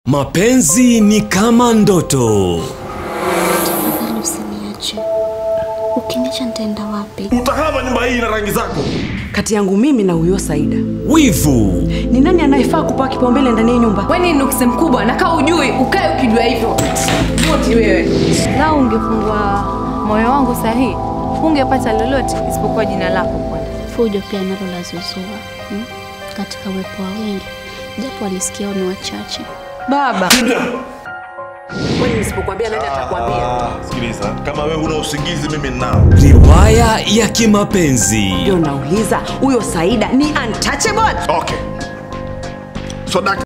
Mapenzi ni kama ndoto. Tafadhali usiniache. Ukiniacha nitaenda wapi? Utahama nyumba hii na rangi zako. kati yangu mimi na huyo Saida. Wivu Ni nani anayefaa kupewa kipaumbele ndani ya nyumba? we ni nuksi mkubwa nakaa ujui ukae ukijua hivyo moti wewe Lau ungefungua moyo wangu sahihi, hungepata lolote isipokuwa jina lako Bwana. Fujo pia nalo lazuzua hmm? katika uwepo wa wengi, japo walisikia ni wachache. Baba, kwani nisipokuambia nani atakwambia? Sikiliza, kama wewe una usingizi, mimi ninao. riwaya ya kimapenzi. Ndio nauliza, huyo Saida ni untouchable? Okay. So, dak